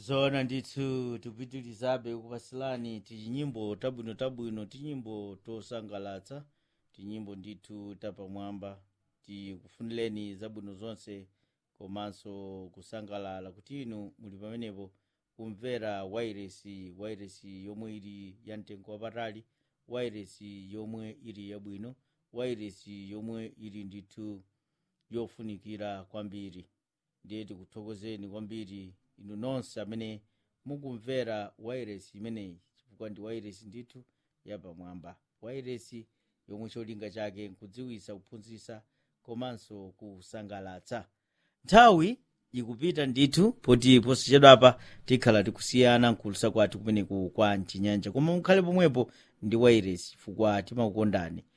zoona ndithu tipitirizabe kupasilani tinyimbo tabwinotabwino tinyimbo tosangalatsa tinyimbo ndithu tapamwamba tikufunireni zabwino zonse komanso kusangalala kuti inu muli pamenepo kumvera wairesi wairesi yomwe ili ya mtengo wapatali wairesi yomwe ili yabwino wairesi yomwe ili ndithu yofunikira kwambiri ndiye tikuthokozeni kwambiri inu nonse amene mukumvera wairesi imeneyi chifukwa ndi wairesi ndithu yapamwamba wairesi yomwe cholinga chake nkudziwisa kuphunzitsa komanso kusangalatsa nthawi ikupita ndithu poti posachedwapa tikhala tikusiyana nkulusa kwathu kumeneku kwa mchinyanja koma mukhale pomwepo ndi wairesi chifukwa timakukondani